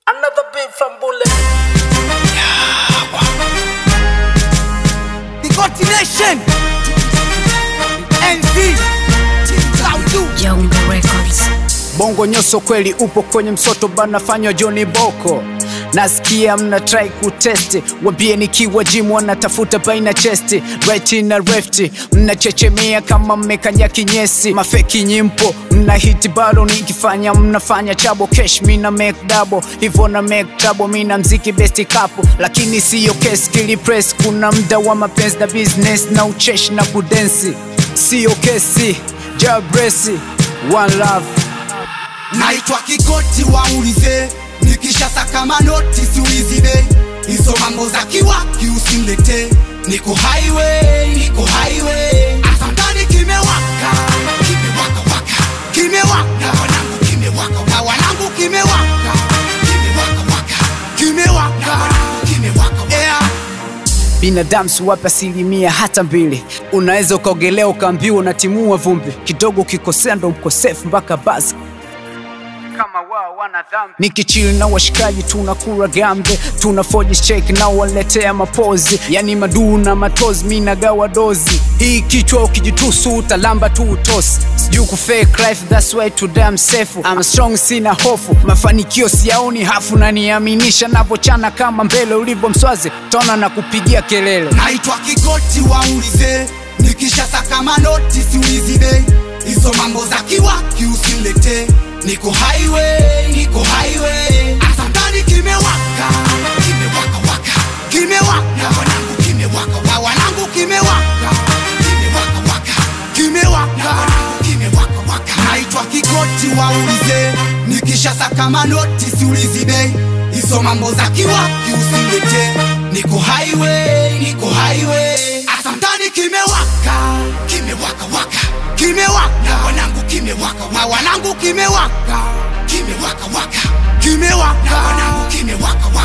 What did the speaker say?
Another beat from Bullet. The Continuation NZ Saudu Jongo Records. Bongo nyoso kweli upo kwenye msoto bana fanywa Johnny Boko nasikia mna try kutesti wambie nikiwa gym wanatafuta baina chesti right na left mnachechemea kama mmekanya kinyesi mafeki nyimpo mna hit bado nikifanya mnafanya chabo cash mina make double hivyo na make trouble mina mziki best couple lakini siyo case kili press kuna mda wa mapenzi na business na ucheshi na kudensi siyo kesi jabresi one love naitwa Kikoti waulize nikisha saka manoti siulizi bei hizo mambo za kiwaki usimlete niko highway niko highway asantani kimewaka kimewaka waka kimewaka wanangu kimewaka na wanangu kimewaka kimewaka waka kimewaka wanangu kimewaka yeah. binadamu siwape asilimia hata mbili unaweza ukaogelea ukaambiwa unatimua vumbi kidogo ukikosea ndo mkosefu mpaka basi kama wao wana dhambi nikichili na washikaji tunakura gambe tuna forge check na waletea mapozi yani maduu na matozi mi nagawa dozi hii kichwa ukijitusu utalamba tu utosi sijui kufake life that's why today I'm safe I'm strong sina hofu mafanikio siyaoni hafu na niaminisha navochana kama mbele ulivyo mswazi tona na kupigia kelele naitwa Kikoti waulize nikisha saka manoti siulizi bei hizo mambo za kiwaki usimlete niko highway niko highway asantani kimewaka kimewaka waka kimewaka wanangu kimewaka wa wanangu kimewaka kimewaka waka kimewaka wanangu kimewaka waka naitwa Kikoti waulize nikisha saka manoti siulizi bei hizo mambo za kiwaki usimlete niko highway niko highway asantani kimewaka kimewaka waka kimewaka wanangu kimewaka wa wanangu kimewaka kimewaka waka kimewaka wanangu kimewaka